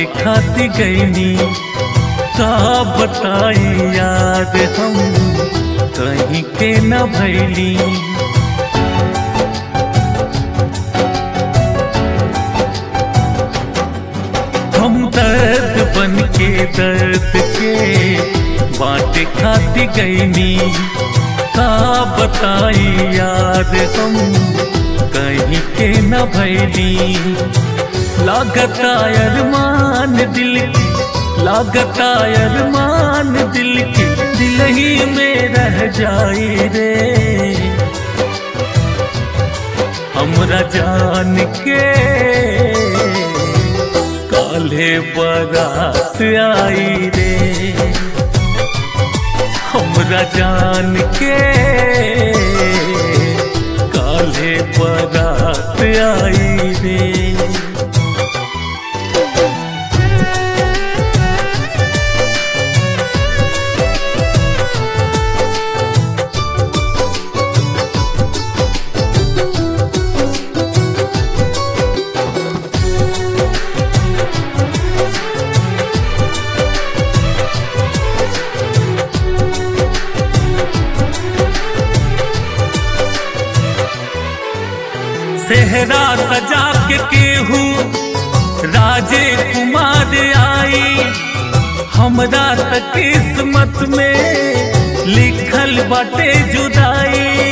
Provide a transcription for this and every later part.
खाती गईनी का बताई याद हम कहीं के न भैली हम दर्द बन के दर्द के बाटे खाती गईनी का बताई याद हम कहीं के न भैली लागता अरमान दिल की लागता अरमान दिल की दिल ही में रह जाई रे हमरा जान के काले बारात आई रे हमरा जान के काले बारात आई रे सेहरा सजा के केहू राजे कुमार आई हमरा त किस्मत में लिखल बाटे जुदाई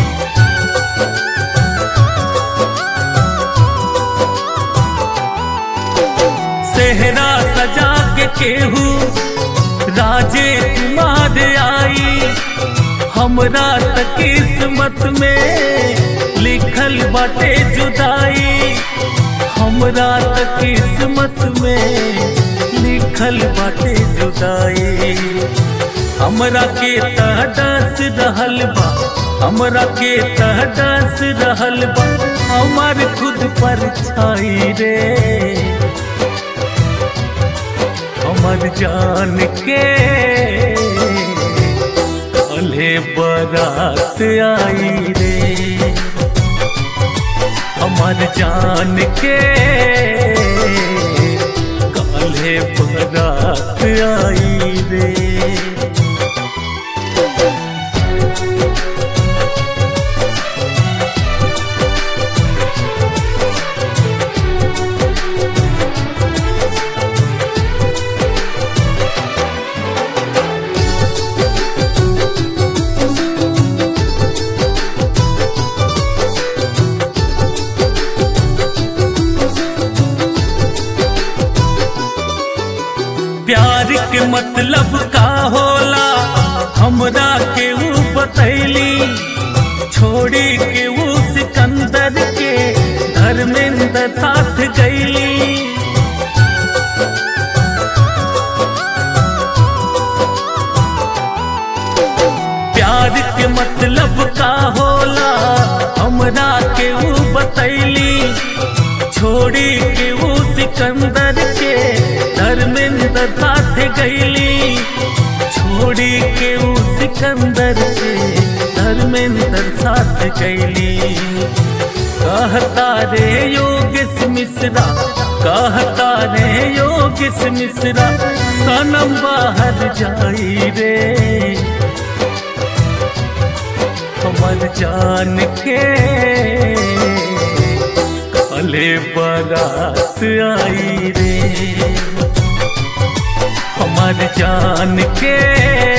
सेहरा सजा के केहू राजे कुमार आई हमरा त किस्मत में लिखल बाटे जुदाई हमरा त किस्मत में लिखल बाटे जुदाई हमरा के तहदस रहल बा हमरा के तहदस रहल बा हमार खुद पर छाई रे हमर जान के काले बारात आई रे हमर जान के काले बारात आई रे प्यार के मतलब का होला हमरा के ऊ बतैली छोड़ी के ऊ सिकंदर के धर्मेंद्र साथ गईली प्यार के मतलब का होला हमरा के ऊ बतैली छोड़ी के ऊ सिकंदर के धर्मेंद्र साथ गईली छोड़ी के ऊ सिकंदर के धर्मेंद्र साथ गईली कहता रे योगेश मिश्रा कहता रे योगेश मिश्रा सनम बाहर जाई रे हमर जान के काले बारात आई रे हमर जान के